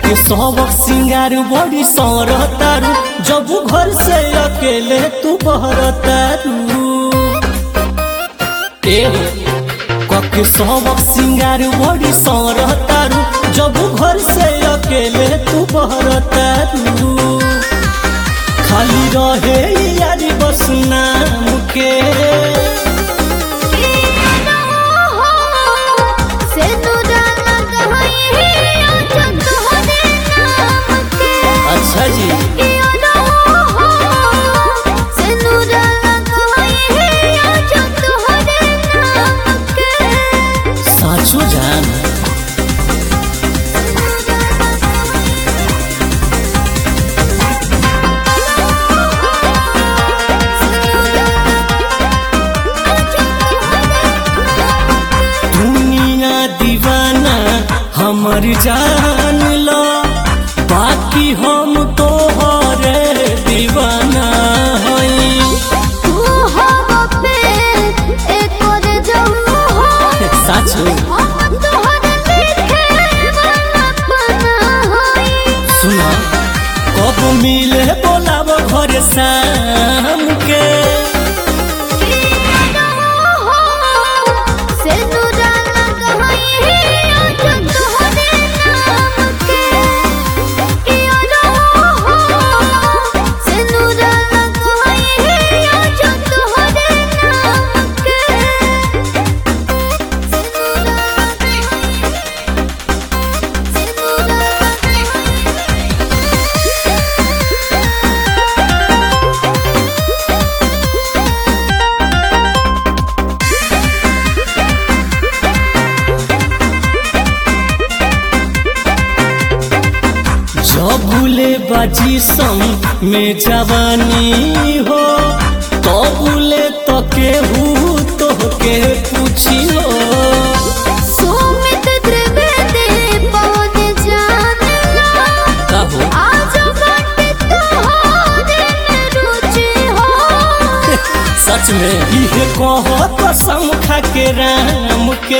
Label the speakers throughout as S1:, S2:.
S1: के सबक सिंगार बड़ी सरतारू जब घर से अकेले तू बहरतारू ए कके सबक सिंगार बड़ी सरतारू जब घर से अकेले तू बहरतारू खाली रहे यारी बस नाम के अच्छा जी साचो जान दुनिया दीवाना हमर जान लो बाकी हम तो हरे दीवाना हई साचो सुना कब मिले बोलाब घर शाम के जबुले बाजी संग में जवानी हो तबुले तो केहू तो के पूछी हो
S2: सुमित त्रिवेदी पवन जानला
S1: कहो
S2: आज बाटे तोहरे में रुचि हो
S1: सच में इहे कहो तो शंखा के राम के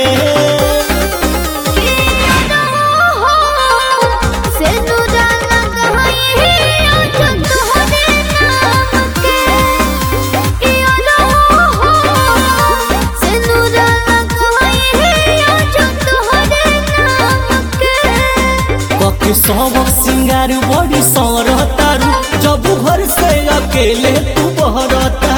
S2: से नुराना कहीं आज तोहरे नाम के यारो हो से नुराना कहीं आज तोहरे नाम के
S1: कके सबक सिंगार बड़ी सरतारू जब घर से अकेले तू बहरता